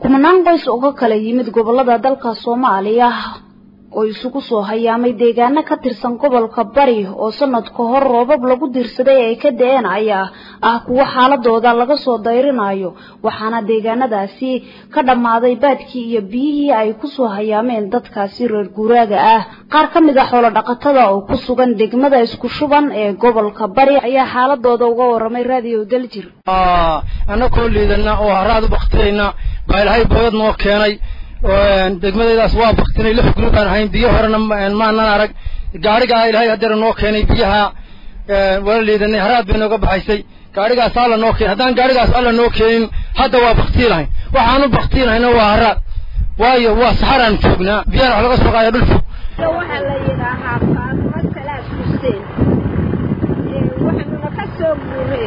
kumanaan qoys oo ka kala yimid gobolada dalka soomaaliya oo isugu soo hayaamay deegaano ka tirsan gobolka bari oo sanad ka hor roobab lagu diirsaday ay ka da-een ayaa ah kuwo xaaladooda laga soo dayrinayo waxaana deegaanadaasi ka dhammaaday baadkii iyo biyihii ay kusoo hayaameen dadkaasi reer guuraaga ah qaar ka mid a xoolo dhaqatada oo ku sugan degmada isku shuban ee gobolka bari ayaa xaaladooda uga waramay raadiyo daljir annakoo liidana oo haraad u baktiyayna baa ilaahay boyad noo keenay degmadaydaas waa baktinay lix guri baan ahayn biyo horena maanan arag gaadhigaa ilaahay hadeera noo keenay biyaha wala liidanay haraad bay nooga baxaysay gaadhigaas alla noo keenay haddaan gaadhigaas alla noo keenin hadda waa baktii lahayn waxaanu baktii lahayna waa haraad waayo waa saxaraan joognaa biyana wax laga soo qaaya dhul fog waxaa la yidhaahaa faatimo salaad xuseen waxaanuna ka soo guuree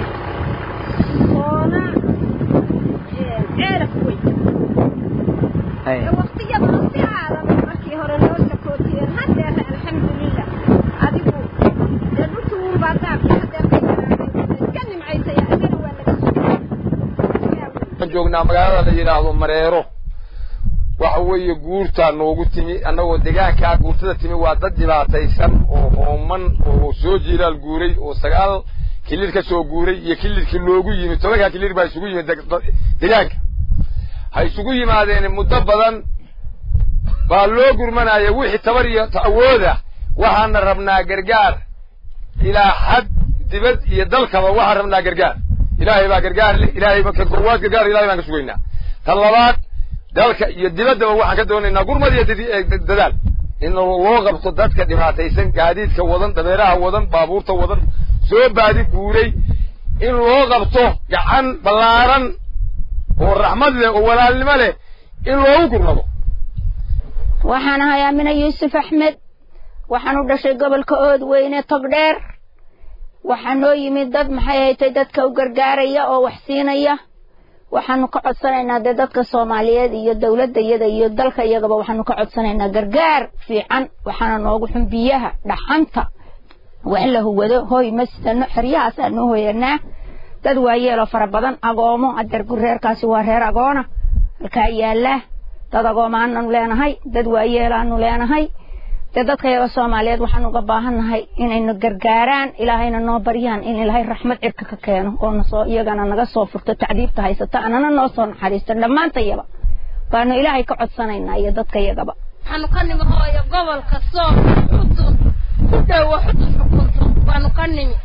soona ceeraf wey waqtiyada si aadan markii hore loo sakootiyeen haddeer alxamdulilah adigu dee dhulkii uunbaa daabka haddeer ka yaraaday iska nimcaysay adina waa laga waxaan joognaa magaalada la yidhaahdo mareero waxa weeye guurtaa noogu timi annagoo deegaankaa guurtada timi waa dad dhibaataysan oo hooman oo soo jiilaal guuray oo sagaal kilir ka soo guuray iyo kilirkii loogu yimid tobankaa kilir baa isugu yimid deegaanka ha isugu yimaadeen muddo badan baa loo gurmanaya wixii tabar iyo awooda waxaana rabnaa gargaar ilaa xad dibad iyo dalkaba waxaan rabnaa gargaar ilaahay baa gargaar leh ilaahay ka koowaad gargaar ilahay baan ka sugaynaa tan labaad dalka iyo dibaddaba waxaan ka doonaynaa gurmad iyo dadaal in loo qabto dadka dhibaataysan gaadiidka wadan dabeeraha wadan baabuurta wadan soo baadi guuray in loo qabto gacan ballaaran oo raxmad leh oo walaalnimo leh in loogu gurnado waxaan ahay aamina yuusuf axmed waxaan u dhashay gobolka oodweyne togdheer waxaa noo yimid dad maxay haytay dadka u gargaaraya oo wax siinaya waxaanu ka codsanaynaa dee dadka soomaaliyeed iyo dowladda iyada iyo dalka iyagaba waxaanu ka codsanaynaa gargaar fiican waxaana noogu xun biyaha dhaxanta waa in la huwado hooy ma sidano xeryahaas aanu hoyanaa dad waayeeloo fara badan agoomo adeer reerkaasi waa reer agoona halkaa yaallaa dad agoomaanu leenahay dad waayeelaanu leenahay dee dadka yaga soomaaliyeed waxaan uga baahannahay inayna gargaaraan ilaahayna noo baryaan in ilaahay raxmad cirka ka keeno oo nasoo iyagana naga soo furto tacdiibta haysata anana noo soo naxariisto dhammaantayaba baanu ilaahay ka codsanaynaa iyo dadka yagaba waxaanu ka nimi hooyo gobolka sool xudun ku dhowo xudun xukunto baanu ka nimi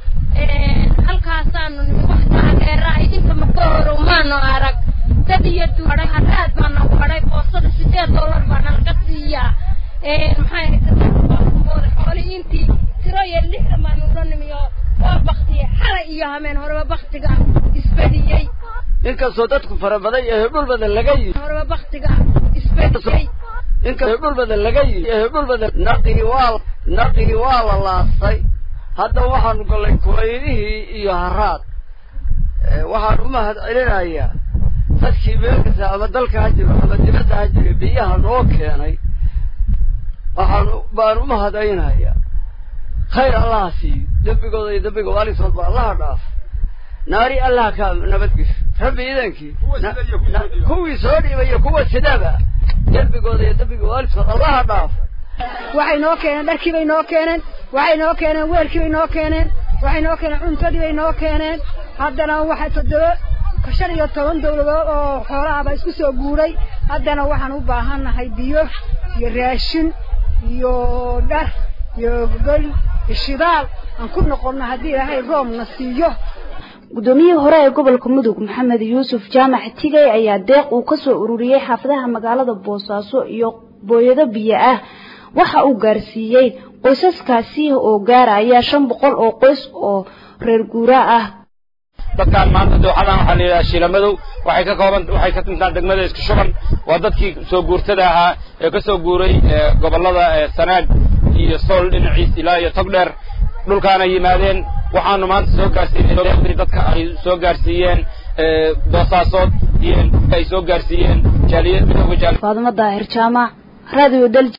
halkaasaanu nimi wax taageera idinka maka horow maanu arag dad iyo duuray haraad baana wadhay boosada sideed dollar baana laga siiyaa maxay xooli intii tiro iyo lixdan baanu la nimi oo waa baktiye xalay iyo hameen horeba baktiga isbadiyey inkastoo dadku fara badan yahay dhul badan laga yimi horeba baktiga isbadiyey inkastoo dhul badan laga yimi dhul badan naqigi waa naqigi waa la laastay hadda waxaanu gallay kulaylihii iyo haraad waxaan u mahad celinayaa dadkii meel kasta ama dalka ha jiro ama dibadda ha jiro biyaha noo keenay waxaan baan u mahadaynayaa khayr allaha siiyo dembigooda iyo dembiga waalisoodba allaha dhaaf naari allaha ka nabadgesho rabbi idankii kuwii soo dhiibay iyo kuwa sidaba dembigooda iyo dembiga waalidkood allaha dhaaf waxay noo keeneen dharkii bay noo keeneen waxay noo keeneen weelkii bay noo keeneen waxay noo keeneen cuntadii bay noo keeneen haddana waxay toddoba shan iyo toban dawladood oo xoolahaaba isku soo guuray haddana waxaan u baahannahay biyo iyo raashin iyo dhar iyo gogol iyo shidaal aan ku noqonno haddii ilaahay roobna siiyo guddoomiyihii hore ee gobolka mudug maxamed yuusuf jaamac tigay ayaa deeq uu ka soo ururiyey xaafadaha magaalada boosaaso iyo booyado biyo ah waxa uu gaarsiiyey qoysaskaasi oo gaaraya shan boqol oo qoys oo reer guura ah dadkaan maanta dooxadan waxaa la yidhaha shiilamadow waxay ka kooban waxay ka timtaan degmada isku shuban waa dadkii soo guurtada ahaa ee ka soo guuray gobollada sanaag iyo sool dhinaciis ilaa iyo togdheer dhulkaana yimaadeen waxaanu maanta soo gaarsiinay dadka ay soo gaarsiiyeen boosaasood iyo ay soo gaarsiiyeen jaaliyad midooda jaal faadimo daahir jaamac radio dal